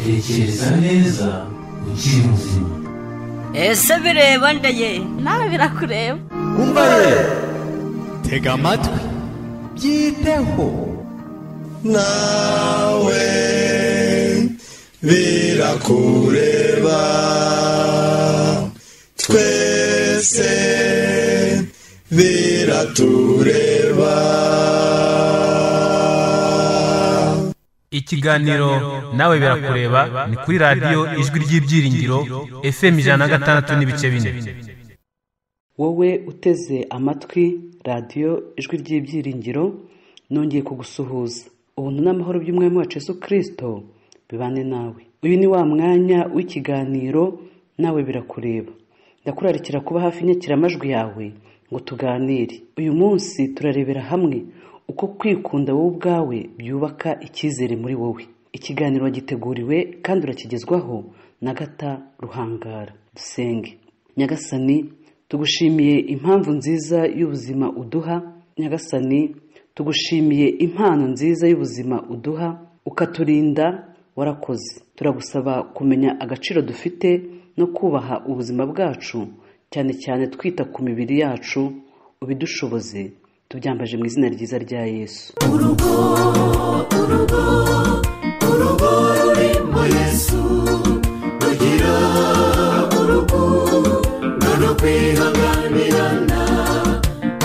tekereza neza ukiri muzima ese bireba ndeye nawe birakureba umva ye tega amatwi byiteho nawe birakureba twese biratureba ikiganiro nawe birakureba ni kuri radiyo ijwi ry'ibyiringiro fm ijana na gatandatu n'ibice bine wowe uteze amatwi radiyo ijwi ry'ibyiringiro nongeye kugusuhuza ubuntu n'amahoro by'umwami wacu Yesu kirisito bibane nawe uyu ni wa mwanya w'ikiganiro nawe birakureba ndakurarikira kuba hafi inyakiramajwi yawe ngo tuganire uyu munsi turarebera hamwe uko kwikunda wowe ubwawe byubaka icyizere muri wowe ikiganiro wagiteguriwe kandi urakigezwaho na gata ruhangara dusenge nyagasani tugushimiye impamvu nziza y'ubuzima uduha nyagasani tugushimiye impano nziza y'ubuzima uduha ukaturinda warakoze turagusaba kumenya agaciro dufite no kubaha ubuzima bwacu cyane cyane twita ku mibiri yacu ubidushoboze tubyambaje mu izina ryiza rya yesu urugo rurimo yesu rugira urukundo no kwihanganirana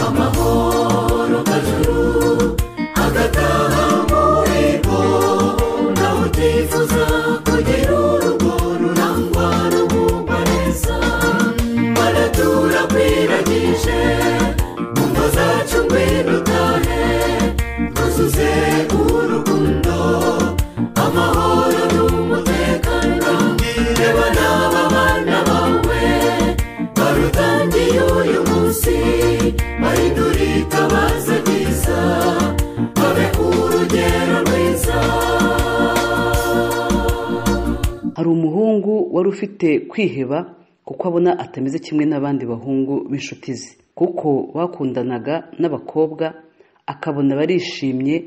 amahoro kajuru agataha muri bo nawe utifuza kugira urugo rurangwa rugubwa neza baratura kwiragije mu ngo zacu ngwino utahe tuzuze urukundo amahoro n'umutekano reba n'aba bana bawe barutangiye uyu munsi bahindura itabaza ryiza babe urugero rwiza hari umuhungu wari ufite kwiheba kuko abona atameze kimwe n'abandi bahungu b'inshuti ze kuko bakundanaga n'abakobwa akabona barishimye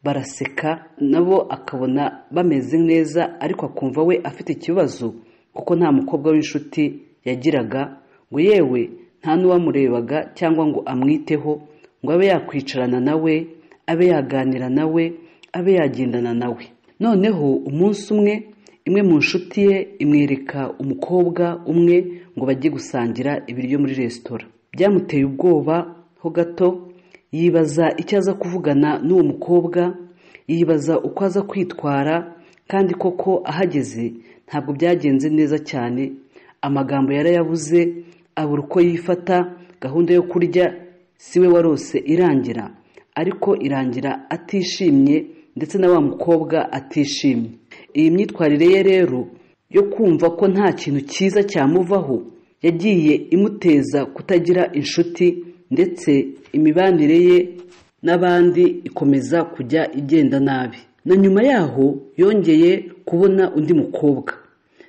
baraseka nabo akabona bameze neza ariko akumva we afite ikibazo kuko nta mukobwa w'inshuti yagiraga ngo yewe nta n'uwamurebaga cyangwa ngo amwiteho ngo abe yakwicarana nawe abe yaganira nawe abe yagendana nawe noneho umunsi umwe imwe mu nshuti ye imwereka umukobwa umwe ngo bajye gusangira ibiryo muri resitora byamuteye ubwoba ho gato yibaza icyo aza kuvugana n'uwo mukobwa yibaza uko aza kwitwara kandi koko ahageze ntabwo byagenze neza cyane amagambo yarayabuze abura uko yifata gahunda yo kurya siwe warose irangira ariko irangira atishimye ndetse na wa mukobwa atishimye iyi myitwarire ye rero yo kumva ko nta kintu cyiza cyamuvaho yagiye imuteza kutagira inshuti ndetse imibanire ye n'abandi ikomeza kujya igenda nabi na nyuma yaho yongeye kubona undi mukobwa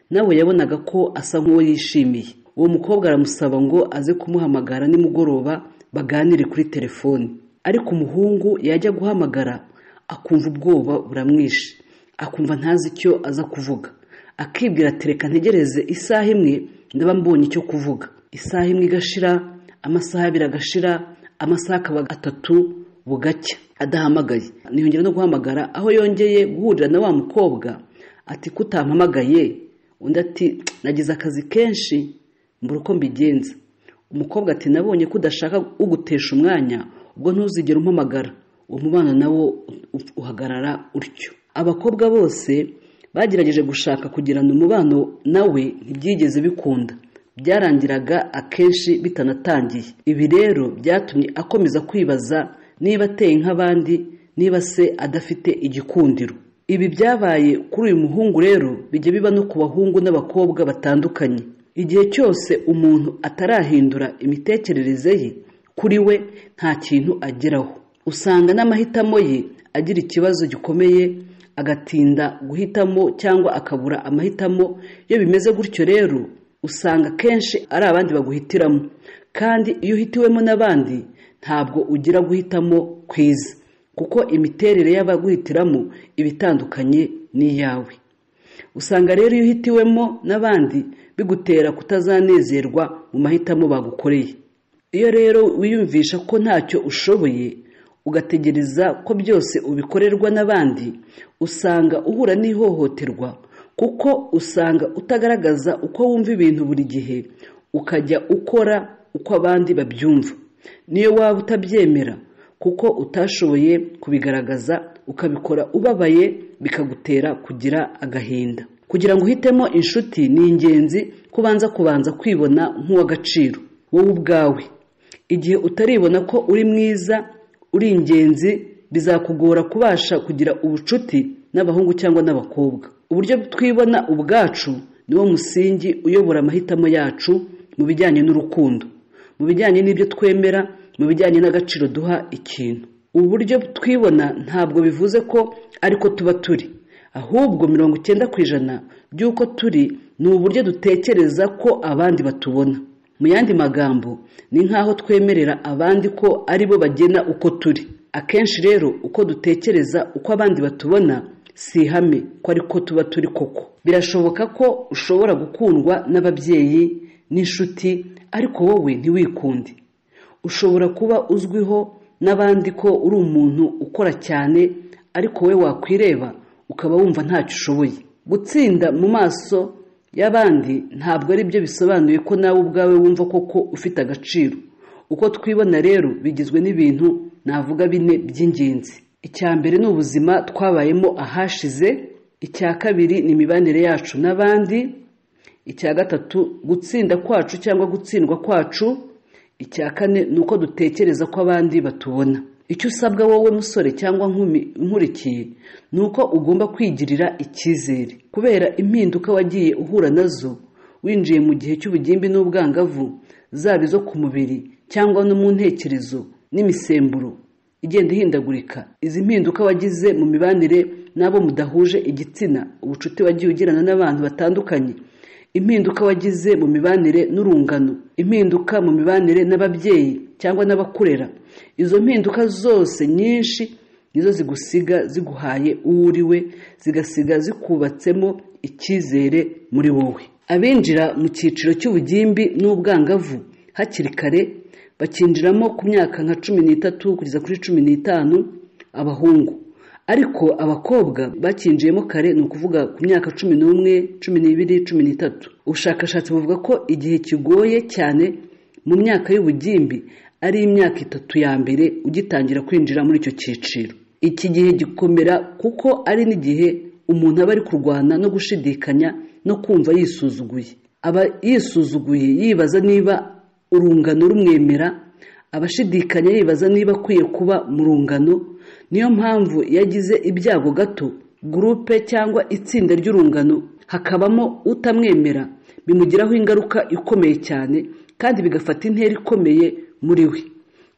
nawe yabonaga ko asa nk'uwo yishimiye uwo mukobwa aramusaba ngo aze kumuhamagara nimugoroba baganire kuri telefoni ariko umuhungu yajya guhamagara akumva ubwoba buramwishe akumva ntazi icyo aza kuvuga akibwira ati reka ntegereze isaha imwe ndaba mbonye icyo kuvuga isaha imwe igashira amasaha abiri agashira amasaha akaba atatu bugacya adahamagaye ntiyongera no guhamagara aho yongeye guhurira na wa mukobwa ati kutampamagaye undi ati nagize akazi kenshi mbura uko mbigenza umukobwa ati nabonye ko udashaka ugutesha umwanya ubwo ntuzigere umpamagara uwo mubano nawo uhagarara utyo abakobwa bose bagerageje gushaka kugirana umubano nawe ntibyigeze bikunda byarangiraga akenshi bitanatangiye ibi rero byatumye akomeza kwibaza niba ateye nk'abandi niba se adafite igikundiro ibi byabaye kuri uyu muhungu rero bijya biba no ku bahungu n'abakobwa batandukanye igihe cyose umuntu atarahindura imitekerereze ye kuri we nta kintu ageraho usanga n'amahitamo ye agira ikibazo gikomeye agatinda guhitamo cyangwa akabura amahitamo iyo bimeze gutyo rero usanga kenshi ari abandi baguhitiramo kandi iyo uhitiwemo n'abandi ntabwo ugira guhitamo kwiza kuko imiterere y'abaguhitiramo iba itandukanye n'iyawe usanga rero iyo uhitiwemo n'abandi bigutera kutazanezerwa mu mahitamo bagukoreye iyo rero wiyumvisha ko ntacyo ushoboye ugategereza ko byose ubikorerwa n'abandi usanga uhura n'ihohoterwa kuko usanga utagaragaza uko wumva ibintu buri gihe ukajya ukora uko abandi babyumva niyo waba utabyemera kuko utashoboye kubigaragaza ukabikora ubabaye bikagutera kugira agahinda kugira ngo uhitemo inshuti ni ingenzi kubanza kubanza kwibona nk'uw'agaciro wowe ubwawe igihe utaribona ko uri mwiza uri ingenzi bizakugora kubasha kugira ubucuti n'abahungu cyangwa n'abakobwa uburyo twibona ubwacu niwo musingi uyobora amahitamo yacu mu bijyanye n'urukundo mu bijyanye n'ibyo twemera mu bijyanye n'agaciro duha ikintu ubu buryo twibona ntabwo bivuze ko ariko tuba turi ahubwo mirongo icyenda ku ijana by'uko turi ni uburyo dutekereza ko abandi batubona mu yandi magambo ni nk'aho twemerera abandi ko ari bo bagena uko turi akenshi rero uko dutekereza uko abandi batubona si ihame ko ariko tuba turi koko birashoboka ko ushobora gukundwa n'ababyeyi n'inshuti ariko wowe ntiwikunde ushobora kuba uzwiho n'abandi ko uri umuntu ukora cyane ariko wowe wakwireba ukaba wumva ntacyo ushoboye gutsinda mu maso y'abandi ntabwo ari byo bisobanuye ko nawe ubwawe wumva koko ufite agaciro uko twibona rero bigizwe n'ibintu navuga bine by'ingenzi icya mbere ni ubuzima twabayemo ahashize icya kabiri ni imibanire yacu n'abandi icya gatatu gutsinda kwacu cyangwa gutsindwa kwacu icya kane ni uko dutekereza ko abandi batubona icyo usabwa wowe musore cyangwa nkumi nkurikiye ni uko ugomba kwigirira icyizere kubera impinduka wagiye uhura nazo winjiye mu gihe cy'ubugimbi n'ubwangavu zaba izo ku mubiri cyangwa no mu ntekerezo n'imisemburo igenda ihindagurika izi mpinduka wagize mu mibanire n'abo mudahuje igitsina ubucuti wagiye ugirana n'abantu batandukanye impinduka wagize mu mibanire n'urungano impinduka mu mibanire n'ababyeyi cyangwa n'abakurera izo mpinduka zose nyinshi nizo zigusiga ziguhaye uwo uriwe zigasiga zikubatsemo icyizere muri wowe abinjira mu cyiciro cy'ubugimbi n'ubwangavu hakiri kare bakinjiramo ku myaka nka cumi n'itatu kugeza kuri cumi n'itanu abahungu ariko abakobwa bakinjiyemo kare ni ukuvuga ku myaka cumi n'umwe cumi n'ibiri cumi n'itatu ubushakashatsi buvuga ko igihe kigoye cyane mu myaka y'ubugimbi ari imyaka itatu ya mbere ugitangira kwinjira muri icyo cyiciro iki gihe gikomera kuko ari n'igihe umuntu aba ari kurwana no gushidikanya no kumva yisuzuguye aba yisuzuguye yibaza niba urungano rumwemera abashidikanya yibaza niba akwiye kuba mu rungano niyo mpamvu yagize ibyago gato gurupe cyangwa itsinda ry'urungano hakabamo utamwemera bimugiraho ingaruka ikomeye cyane kandi bigafata intera ikomeye muri we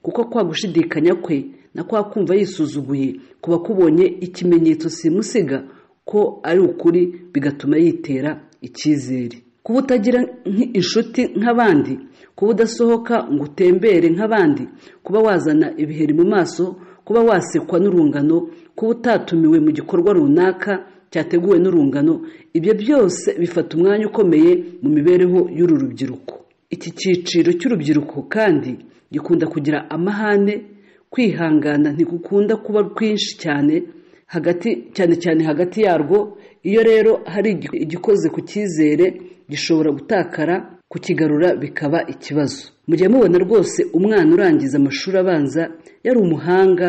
kuko kwa gushidikanya kwe na kwa kumva yisuzuguye kuba kubonye ikimenyetso simusiga ko ari ukuri bigatuma yitera icyizere kuba utagira inshuti nk'abandi kuba udasohoka ngo utembere nk'abandi kuba wazana ibiheri mu maso kuba wasekwa n'urungano kuba utatumiwe mu gikorwa runaka cyateguwe n'urungano ibyo byose bifata umwanya ukomeye mu mibereho y'uru rubyiruko iki cyiciro cy'urubyiruko kandi gikunda kugira amahane kwihangana ntigukunda kuba rwinshi cyane hagati cyane cyane hagati yarwo iyo rero hari igikoze ku cyizere gishobora gutakara kukigarura bikaba ikibazo mujya mubona rwose umwana urangiza amashuri abanza yari umuhanga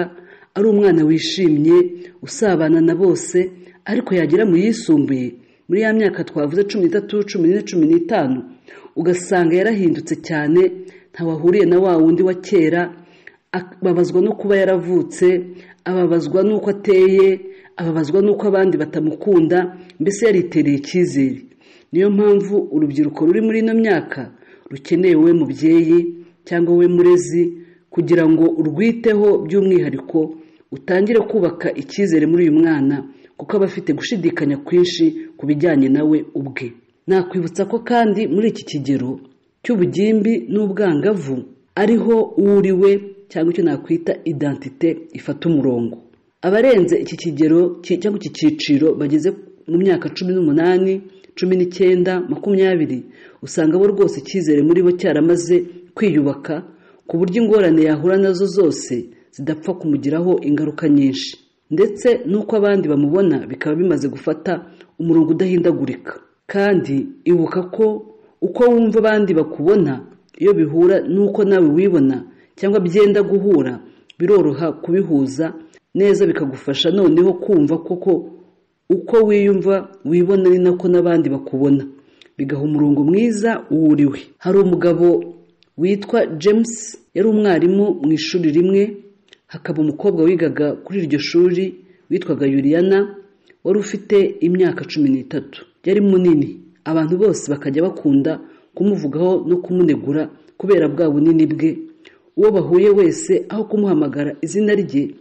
ari umwana wishimye usabana na bose ariko yagera mu yisumbuye muri ya myaka twavuze cumi n'itatu cumi n'ine cumi n'itanu ugasanga yarahindutse cyane ntawahuriye na wa wundi wa kera ababazwa no kuba yaravutse ababazwa n'uko ateye ababazwa n'uko abandi batamukunda mbese yaritereye icyizere niyo mpamvu urubyiruko ruri muri ino myaka rukeneye wowe mubyeyi cyangwa wowe murezi kugira ngo urwiteho by'umwihariko utangire kubaka icyizere muri uyu mwana kuko aba afite gushidikanya kwinshi ku bijyanye nawe ubwe nakwibutsa ko kandi muri iki kigero cy'ubugimbi n'ubwangavu ariho uwuriwe cyangwa icyo nakwita identite ifata umurongo abarenze iki kigero cyangwa iki cyiciro bageze mu myaka cumi n'umunani cumi n'icyenda makumyabiri usanga bo rwose icyizere muri bo cyaramaze kwiyubaka ku buryo ingorane yahura nazo zose zidapfa kumugiraho ingaruka nyinshi ndetse n'uko abandi bamubona bikaba bimaze gufata umurongo udahindagurika kandi ibuka ko uko wumva abandi bakubona iyo bihura n'uko nawe wibona cyangwa byenda guhura biroroha kubihuza neza bikagufasha noneho kumva koko uko wiyumva wibona ni nako n'abandi bakubona bigaha umurongo mwiza uwuriwe hari umugabo witwa james yari umwarimu mu ishuri rimwe hakaba umukobwa wigaga kuri iryo shuri witwaga yuriyana wari ufite imyaka cumi n'itatu yari munini abantu bose bakajya bakunda kumuvugaho no kumunegura kubera bwa bunini bwe uwo bahuye wese aho kumuhamagara izina rye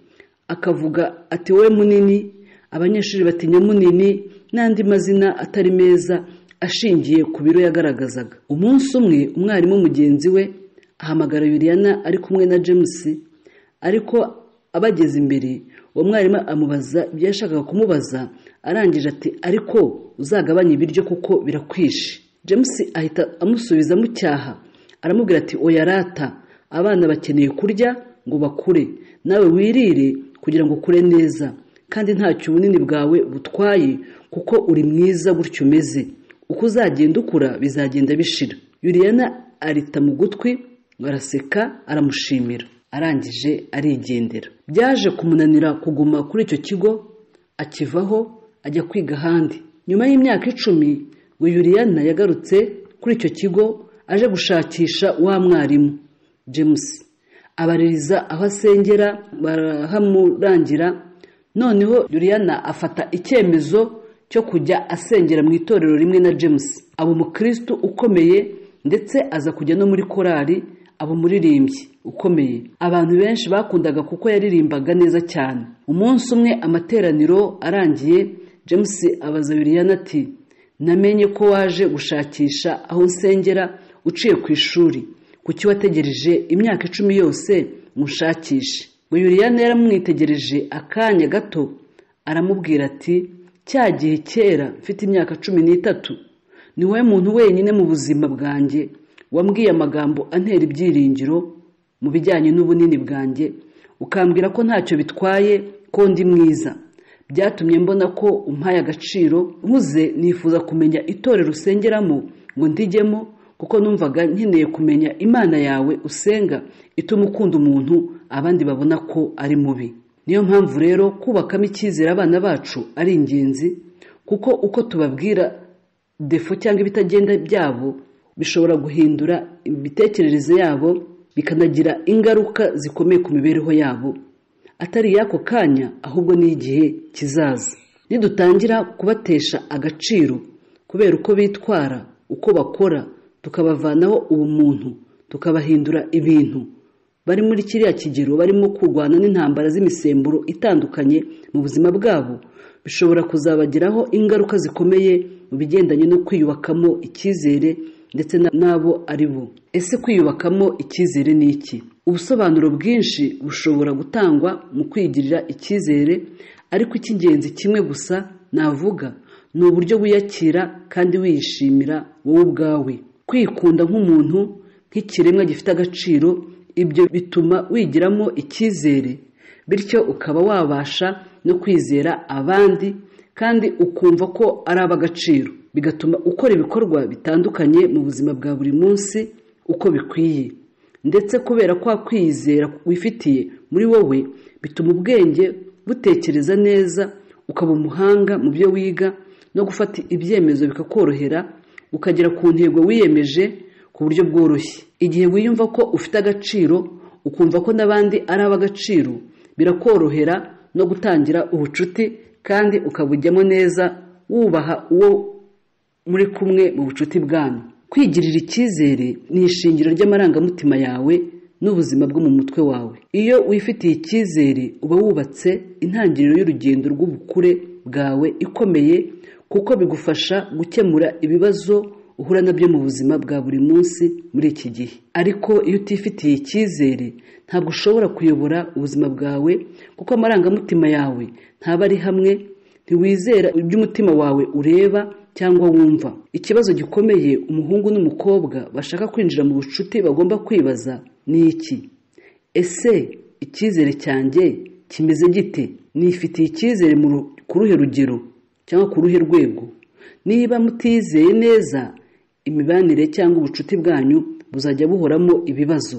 akavuga ati wowe munini abanyeshuri batinya munini n'andi mazina atari meza ashingiye ku biro yagaragazaga umunsi umwe umwarimu mugenzi we ahamagara yuriyana ari kumwe na james ariko abageze imbere uwo mwarimu amubaza ibyo yashakaga kumubaza arangije ati ariko uzagabanye ibiryo kuko birakwishe james ahita amusubiza mucyaha aramubwira ati oyarata abana bakeneye kurya ngo bakure nawe wirire kugira ngo ukure neza kandi ntacyo ubunini bwawe butwaye kuko uri mwiza gutyo umeze uko uzagenda ukura bizagenda bishira yuriyana arita mu gutwi araseka aramushimira arangije arigendera byaje kumunanira kuguma kuri icyo kigo akivaho ajya kwiga ahandi nyuma y'imyaka icumi we yuriyana yagarutse kuri icyo kigo aje gushakisha wa mwarimu james abaririza aho asengera barahamurangira noneho yuriyana afata icyemezo cyo kujya asengera mu itorero rimwe na james aba umukirisitu ukomeye ndetse aza kujya no muri korali aba umuririmbyi ukomeye abantu benshi bakundaga kuko yaririmbaga neza cyane umunsi umwe amateraniro arangiye james abaza yuriyana ati namenye ko waje gushakisha aho nsengera uciye ku ishuri kuki wategereje imyaka icumi yose ngo ushakishe ngo yuriyana yaramwitegereje akanya gato aramubwira ati cya gihe kera mfite imyaka cumi n'itatu ni wowe muntu wenyine mu buzima bwanjye wambwiye amagambo antera ibyiringiro mu bijyanye n'ubunini bwanjye ukambwira ko ntacyo bitwaye ko ndi mwiza byatumye mbona ko umpaye agaciro nkuze nifuza kumenya itorero usengeramo ngo ndigemo kuko numvaga nkeneye kumenya imana yawe usenga ituma ukunda umuntu abandi babona ko ari mubi niyo mpamvu rero kubakamo icyizere abana bacu ari ingenzi kuko uko tubabwira defo cyangwa ibitagenda byabo bishobora guhindura imitekerereze yabo bikanagira ingaruka zikomeye ku mibereho yabo atari iy'ako kanya ahubwo n'igihe kizaza nidutangira kubatesha agaciro kubera uko bitwara uko bakora tukabavanaho ubumuntu tukabahindura ibintu bari muri kiriya kigero barimo kurwana n'intambara z'imisemburo itandukanye mu buzima bwabo bishobora kuzabagiraho ingaruka zikomeye mu bigendanye no kwiyubakamo icyizere ndetse n'abo ari bo ese kwiyubakamo icyizere ni iki ubusobanuro bwinshi bushobora gutangwa mu kwigirira icyizere ariko icy'ingenzi kimwe gusa navuga ni uburyo wiyakira kandi wiyishimira wowe ubwawe kwikunda nk'umuntu nk'ikiremwa gifite agaciro ibyo bituma wigiramo icyizere bityo ukaba wabasha no kwizera abandi kandi ukumva ko ari ab'agaciro bigatuma ukora ibikorwa bitandukanye mu buzima bwa buri munsi uko bikwiye ndetse kubera kwa kwizera wifitiye muri wowe bituma ubwenge butekereza neza ukaba umuhanga mu byo wiga no gufata ibyemezo bikakorohera ukagera ku ntego wiyemeje ku buryo bworoshye igihe wiyumva ko ufite agaciro ukumva ko n'abandi ari ab'agaciro birakorohera no gutangira ubucuti kandi ukabujyamo neza wubaha uwo muri kumwe mu bucuti bwanyu kwigirira icyizere ni ishingiro ry'amarangamutima yawe n'ubuzima bwo mu mutwe wawe iyo wifitiye icyizere uba wubatse intangiriro y'urugendo rw'ubukure bwawe ikomeye kuko bigufasha gukemura ibibazo uhura nabyo mu buzima bwa buri munsi muri iki gihe ariko iyo utifitiye icyizere ntabwo ushobora kuyobora ubuzima bwawe kuko amarangamutima yawe ntaba ari hamwe ntiwizera iby'umutima wawe ureba cyangwa wumva ikibazo gikomeye umuhungu n'umukobwa bashaka kwinjira mu bucuti bagomba kwibaza ni iki ese icyizere cyanjye kimeze gite nifitiye icyizere mu ru- ku ruhe rugero cyangwa ku ruhe rwego niba mutizeye neza imibanire cyangwa ubucuti bwanyu buzajya buhoramo ibibazo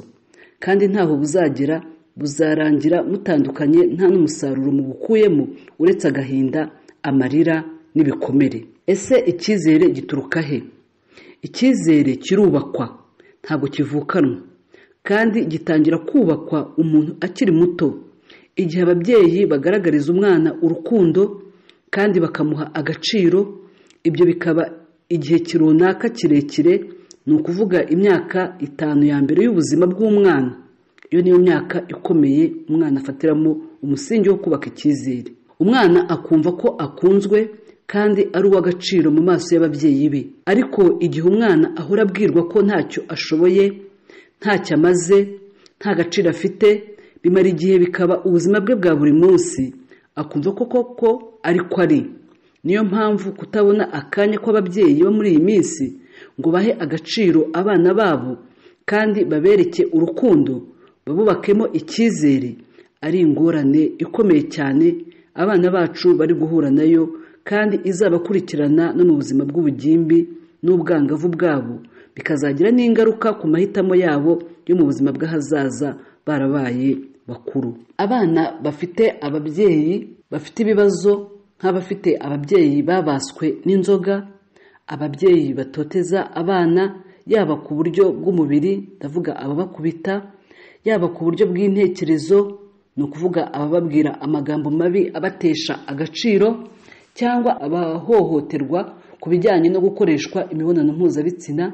kandi ntaho buzagera buzarangira mutandukanye nta n'umusaruro mubukuyemo uretse agahinda amarira n'ibikomere ese icyizere gituruka he icyizere kirubakwa ntabwo kivukanwa kandi gitangira kubakwa umuntu akiri muto igihe ababyeyi bagaragariza umwana urukundo kandi bakamuha agaciro ibyo bikaba igihe runaka kirekire ni ukuvuga imyaka itanu ya mbere y'ubuzima bw'umwana iyo niyo myaka ikomeye umwana afatiramo umusingi wo kubaka icyizere umwana akumva ko akunzwe kandi ari uw'agaciro mu maso y'ababyeyi be ariko igihe umwana ahora abwirwa ko ntacyo ashoboye ntacyo amaze nta gaciro afite bimara igihe bikaba ubuzima bwe bwa buri munsi akumva ko koko ariko ari niyo mpamvu kutabona akanya kw'ababyeyi bo muri iyi minsi ngo bahe agaciro abana babo kandi babereke urukundo babubakemo icyizere ari ingorane ikomeye cyane abana bacu bari guhura nayo kandi izabakurikirana no mu buzima bw'ubugimbi n'ubwangavu bwabo bikazagira n'ingaruka ku mahitamo yabo yo mu buzima bw'ahazaza barabaye bakuru abana bafite ababyeyi bafite ibibazo nk'abafite ababyeyi babaswe n'inzoga ababyeyi batoteza abana yaba ku buryo bw'umubiri ndavuga ababakubita yaba ku buryo bw'intekerezo ni ukuvuga abababwira amagambo mabi abatesha agaciro cyangwa abahohoterwa ku bijyanye no gukoreshwa imibonano mpuzabitsina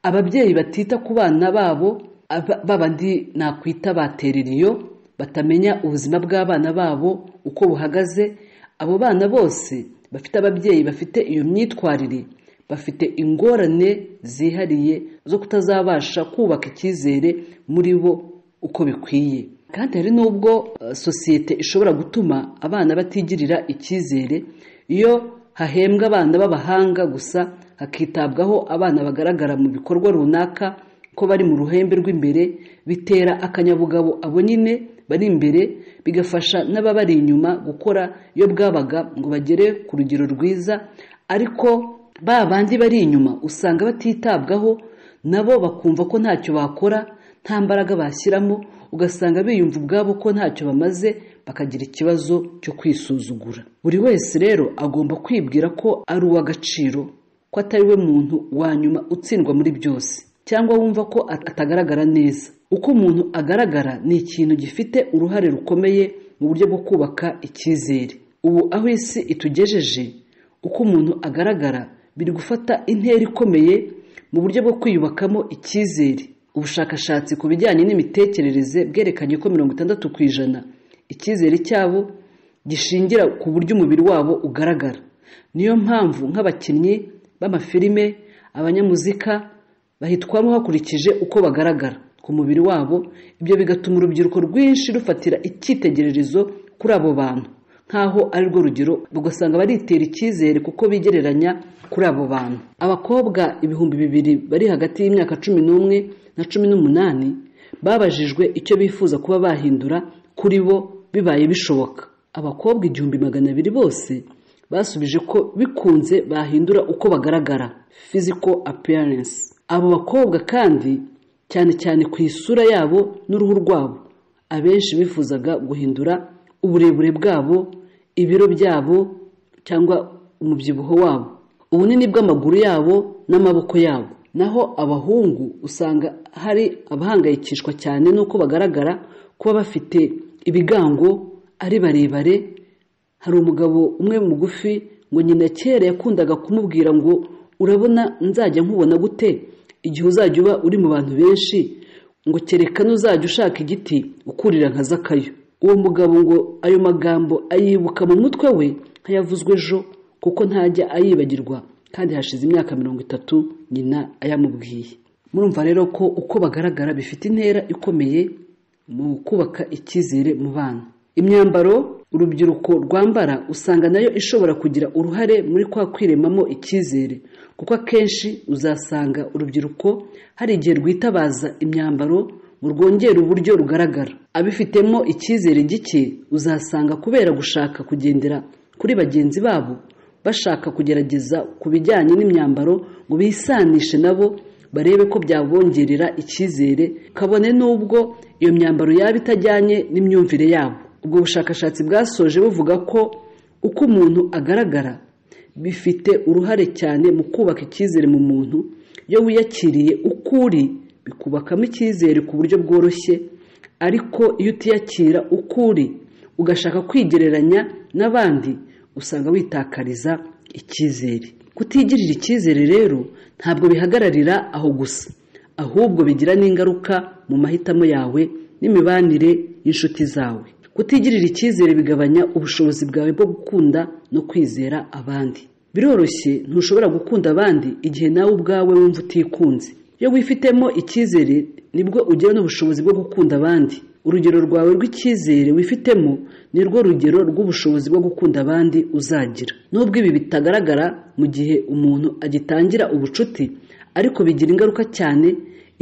ababyeyi batita ku bana babo aba- babandi nakwita batereriyo batamenya ubuzima bw'abana babo uko buhagaze abo bana bose bafite ababyeyi bafite iyo myitwarire bafite ingorane zihariye zo kutazabasha kubaka icyizere muri bo uko bikwiye kandi hari n'ubwo eh, sosiyete ishobora gutuma abana batigirira icyizere iyo hahembwa abana b'abahanga gusa hakitabwaho abana bagaragara mu bikorwa runaka ko bari mu ruhembe rw'imbere bitera akanyabugabo abo nyine bari imbere bigafasha n'ababari inyuma gukora iyo bwabaga ngo bagere ku rugero rwiza ariko ba bandi bari inyuma usanga batitabwaho nabo bakumva ko ntacyo bakora nta mbaraga bashyiramo ugasanga biyumva ubwabo ko ntacyo bamaze bakagira ikibazo cyo kwisuzugura buri wese rero agomba kwibwira ko ari uw'agaciro ko atari we muntu wa nyuma utsindwa muri byose cyangwa wumva ko at- atagaragara neza uko umuntu agaragara ni ikintu gifite uruhare rukomeye mu buryo bwo kubaka icyizere ubu aho isi itugejeje uko umuntu agaragara biri gufata intera ikomeye mu buryo bwo kwiyubakamo icyizere ubushakashatsi ku bijyanye n'imitekerereze bwerekanye ko mirongo itandatu ku ijana icyizere cyabo gishingira ku buryo umubiri wabo ugaragara niyo mpamvu nk'abakinnyi b'amafilime abanyamuzika bahitwamo hakurikije uko bagaragara ku mubiri wabo ibyo bigatuma urubyiruko rwinshi rufatira icyitegererezo kuri abo bantu nk'aho ari rwo rugero ugasanga baritera icyizere kuko bigereranya kuri abo bantu abakobwa ibihumbi bibiri bari hagati y'imyaka cumi n'umwe na cumi n'umunani babajijwe icyo bifuza kuba bahindura kuri bo bibaye bishoboka abakobwa igihumbi magana abiri bose basubije ko bikunze bahindura uko bagaragara physical appearance abo bakobwa kandi cyane cyane ku isura yabo n'uruhu rwabo abenshi bifuzaga guhindura uburebure bwabo ibiro byabo cyangwa umubyibuho wabo ubunini bw'amaguru yabo n'amaboko yabo naho abahungu usanga hari abahangayikishwa cyane n'uko bagaragara kuba bafite ibigango ari barebare hari umugabo umwe mugufi ngo nyina kera yakundaga kumubwira ngo urabona nzajya nkubona gute igihe uzajya uba uri mu bantu benshi ngo kereka n'uzajya ushaka igiti ukurira nka zakayo uwo mugabo ngo ayo magambo ayibuka mu mutwe we nk'ayavuzwe ejo kuko ntajya ayibagirwa kandi hashize imyaka mirongo itatu nyina ayamubwiye murumva rero ko uko bagaragara bifite intera ikomeye mu kubaka icyizere mu bana imyambaro urubyiruko rwambara usanga nayo ishobora kugira uruhare muri kwa kwiremamo icyizere kuko akenshi uzasanga urubyiruko hari igihe rwitabaza imyambaro ngo rwongere uburyo rugaragara abifitemo icyizere gike uzasanga kubera gushaka kugendera kuri bagenzi babo bashaka kugerageza ku bijyanye n'imyambaro ngo bisanishe nabo barebe ko byabongerera icyizere kabone n'ubwo iyo myambaro yaba itajyanye n'imyumvire yabo ubwo bushakashatsi bwasoje buvuga ko uko umuntu agaragara bifite uruhare cyane mu kubaka icyizere mu muntu iyo wiyakiriye uko uri bikubakamo icyizere ku buryo bworoshye ariko iyo utiyakira uko uri ugashaka kwigereranya n'abandi usanga witakariza icyizere kutigirira icyizere rero ntabwo bihagararira aho gusa ahubwo bigira n'ingaruka mu mahitamo yawe n'imibanire y'inshuti zawe kutigirira icyizere bigabanya ubushobozi bwawe bwo gukunda no kwizera abandi biroroshye ntushobora gukunda abandi igihe nawe ubwawe wumva utikunze iyo wifitemo icyizere nibwo ugira n'ubushobozi bwo gukunda abandi urugero rwawe rw'icyizere wifitemo ni rwo rugero rw'ubushobozi bwo gukunda abandi uzagira nubwo ibi bitagaragara mu gihe umuntu agitangira ubucuti ariko bigira ingaruka cyane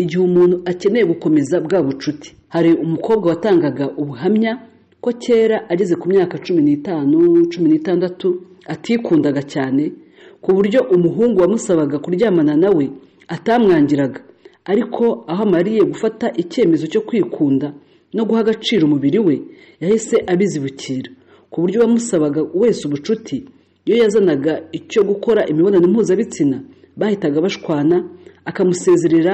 igihe umuntu akeneye gukomeza bwa bucuti hari umukobwa watangaga ubuhamya ko kera ageze ku myaka cumi n'itanu cumi n'itandatu atikundaga cyane ku buryo umuhungu wamusabaga kuryamana nawe atamwangiraga ariko aho amariye gufata icyemezo cyo kwikunda no guha agaciro umubiri we yahise abizibukira ku buryo bamusabaga wese ubucuti iyo yazanaga icyo gukora imibonano mpuzabitsina bahitaga bashwana akamusezerera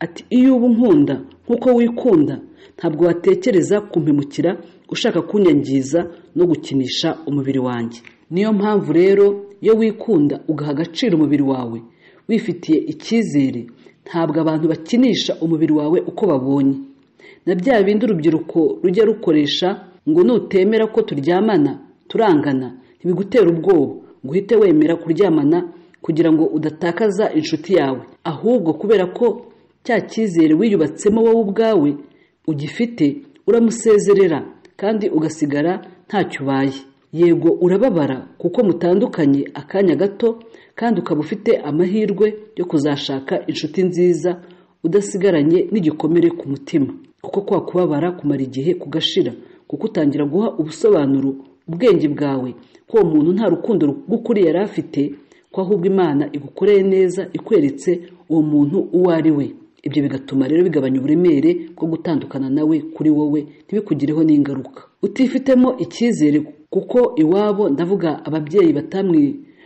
ati iyo uba unkunda nk'uko wikunda ntabwo watekereza kumpemukira ushaka kunyangiza no gukinisha umubiri wanjye niyo mpamvu rero iyo wikunda ugaha agaciro umubiri wawe wifitiye icyizere ntabwo abantu bakinisha umubiri wawe uko babonye na bya bindi urubyiruko rujya rukoresha ngo nutemera ko turyamana turangana ntibigutera ubwoba ngo uhite wemera kuryamana kugira ngo udatakaza inshuti yawe ahubwo kubera ko cya cyizere wiyubatsemo wowe ubwawe ugifite uramusezerera kandi ugasigara ntacyo ubaye yego urababara kuko mutandukanye akanya gato kandi ukaba ufite amahirwe yo kuzashaka inshuti nziza udasigaranye n'igikomere ku mutima kuko kwa kubabara kumara igihe kugashira kuko utangira guha ubusobanuro ubwenge bwawe ko uwo muntu nta rukundo rw'ukuri yari afite ko ahubwo imana igukoreye neza ikweretse uwo muntu uwo ari we ibyo bigatuma rero bigabanya uburemere bwo gutandukana nawe kuri wowe ntibikugireho n'ingaruka utifitemo icyizere kuko iwabo ndavuga ababyeyi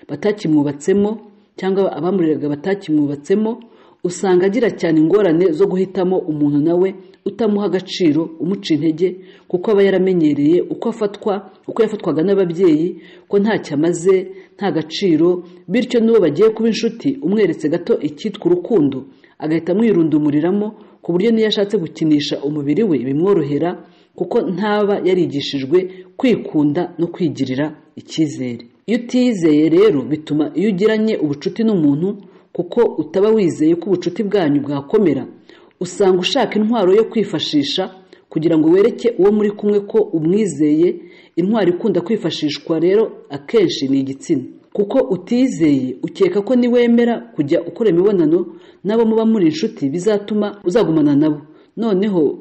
batakimwubatsemo cyangwa abamureraga batakimwubatsemo usanga agira cyane ingorane zo guhitamo umuntu nawe utamuha agaciro umuca intege kuko aba yaramenyereye uko afatwa uko yafatwaga n'ababyeyi ko ntacyo amaze nta gaciro bityo n'uwo bagiye kuba inshuti umweretse gato icyitwa urukundo agahita amwirundumuriramo ku buryo n'iyo ashatse gukinisha umubiri we bimworohera kuko ntaba yarigishijwe kwikunda no kwigirira icyizere iyo utiyizeye rero bituma iyo ugiranye ubucuti n'umuntu kuko utaba wizeye ko ubucuti bwanyu bwakomera usanga ushaka intwaro yo kwifashisha kugira ngo wereke uwo muri kumwe ko umwizeye intwaro ikunda kwifashishwa rero akenshi ni igitsina kuko utizeye ukeka ko niwemera kujya ukora imibonano n'abo muba muri inshuti bizatuma uzagumana nabo noneho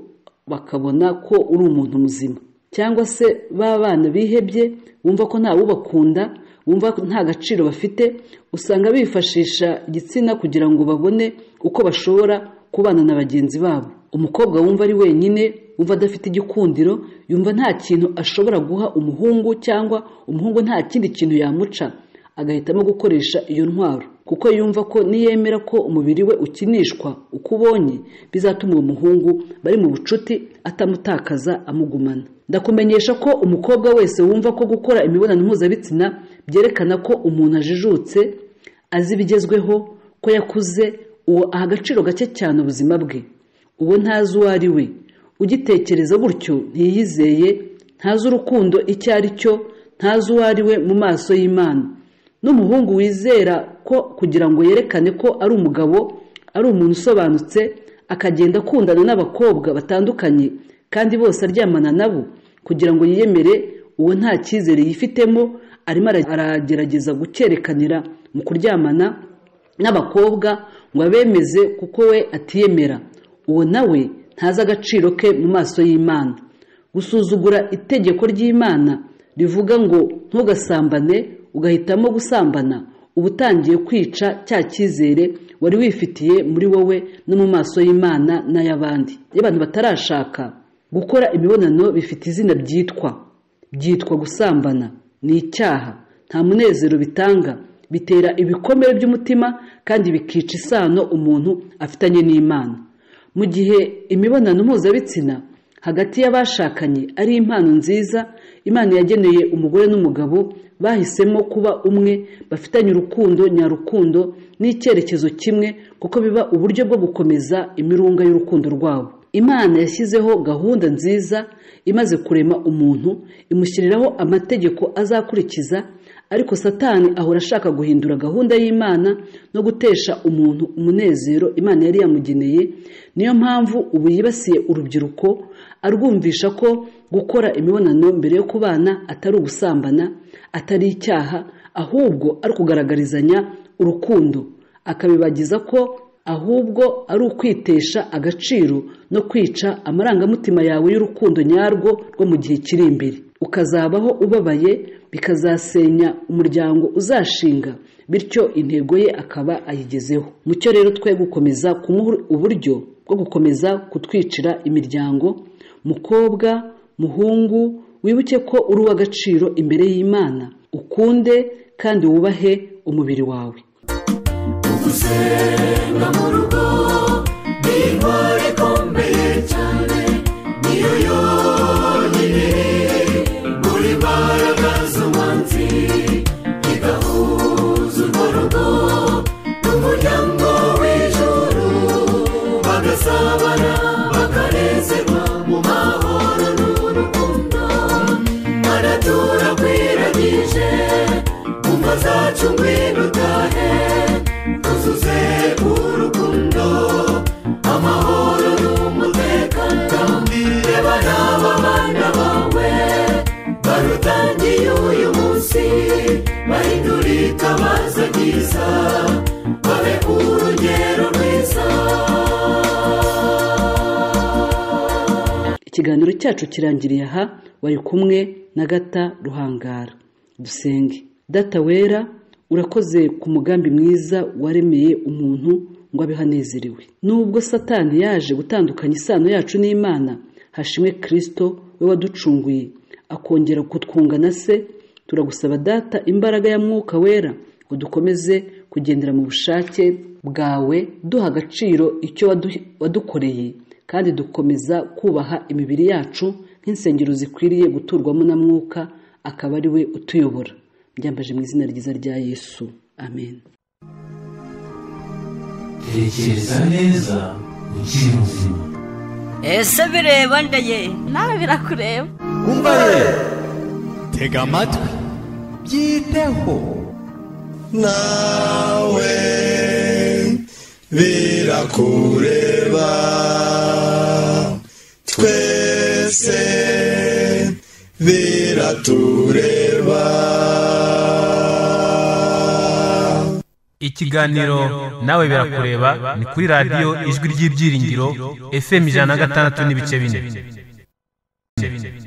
bakabona ko uri umuntu muzima cyangwa se ba bana bihebye bumva ko ntawubakunda bumva ko nta gaciro bafite usanga bifashisha igitsina kugira ngo babone uko bashobora kubana na bagenzi babo umukobwa wumva ari wenyine wumva adafite igikundiro yumva nta kintu ashobora guha umuhungu cyangwa umuhungu nta kindi kintu yamuca agahitamo gukoresha iyo ntwaro kuko yumva ko niyemera ko umubiri we ukinishwa uko ubonye bizatuma uwo muhungu bari mu bucuti atamutakaza amugumana ndakumenyesha ko umukobwa wese wumva ko gukora imibonano mpuzabitsina byerekana ko umuntu ajijutse azi ibigezweho ko yakuze uwo aha agaciro gake cyane ubuzima bwe uwo ntazi uwo ari we ugitekereza gutyo ntiyizeye ntazi urukundo icyo ari cyo ntazi uwo ari we mu maso y'imana n'umuhungu wizera ko kugira ngo yerekane ko ari umugabo ari umuntu usobanutse akagenda akundana n'abakobwa batandukanye kandi bose aryamana nabo kugira ngo yiyemere uwo nta cyizere yifitemo arimo ara- aragerageza gucyerekanira mu kuryamana n'abakobwa ngo abemeze kuko we atiyemera uwo nawe ntazi agaciro ke mu maso y'imana gusuzugura itegeko ry'imana rivuga ngo ntugasambane ugahitamo gusambana uba utangiye kwica cya cyizere wari wifitiye muri wowe no mu maso y'imana n'ay'abandi iyo abantu batarashaka gukora imibonano bifite izina ryitwa byitwa gusambana ni icyaha nta munezero bitanga bitera ibikomere by'umutima kandi bikica isano umuntu afitanye n'imana mu gihe imibonano mpuzabitsina hagati y'abashakanye ari impano nziza imana yageneye umugore n'umugabo bahisemo kuba umwe bafitanye urukundo nyarukundo n'icyerekezo kimwe kuko biba uburyo bwo gukomeza imirunga y'urukundo rwabo imana yashyizeho gahunda nziza imaze kurema umuntu imushyiriraho amategeko azakurikiza ariko satani ahora ashaka guhindura gahunda y'imana no gutesha umuntu umunezero imana yari yamugeneye niyo mpamvu ubu yibasiye urubyiruko arwumvisha ko gukora imibonano mbere yo kubana atari ugusambana atari icyaha ahubwo ari ukugaragarizanya urukundo akabibagiza ko ahubwo ari ukwitesha agaciro no kwica amarangamutima yawe y'urukundo nyarwo rwo mu gihe kiri imbere ukazabaho ubabaye bikazasenya umuryango uzashinga bityo intego ye akaba ayigezeho mucyo rero twe gukomeza kumuha uburyo bwo gukomeza kutwicira imiryango mukobwa muhungu wibuke ko uri uw'agaciro imbere y'imana ukunde kandi wubahe umubiri wawe gusenga mu rugo ni intwaro ikomeye cyane niyo yonyine muri mbaraga z'umwanzi igahuza urwo rugo n'umuryango w'ijuru bagasabana bakanezerwa mu mahoro n'urukundo aratura kwiragije mu ngo zacu ngwino utahe tuzuze urukundo amahoro n'umutekano reba n'aba bana bawe barutangiye uyu munsi bahindura itabaza ryiza babe urugero rwiza ikiganiro cyacu kirangiriye aha wari kumwe na gata ruhangara dusenge data wera urakoze ku mugambi mwiza waremeye umuntu ngo abeho anezerewe nubwo satani yaje gutandukanya isano yacu n'imana hashimwe kirisito we waducunguye akongera kutwunga na se turagusaba data imbaraga ya mwuka wera ngo dukomeze kugendera mu bushake bwawe duha agaciro icyo wadu- wadukoreye kandi dukomeza kubaha imibiri yacu nk'insengero zikwiriye guturwamo na mwuka akaba ari we utuyobora byambaje mu izina ryiza rya yesu amen tekereza neza ukiri muzima ese bireba nda ye nawe birakureba umva ye tega amatwi byiteho nawe birakureba twese biratureba ikiganiro nawe birakureba ni kuri radiyo ijwi ry'ibyiringiro fm ijana na gatandatu n'ibice bine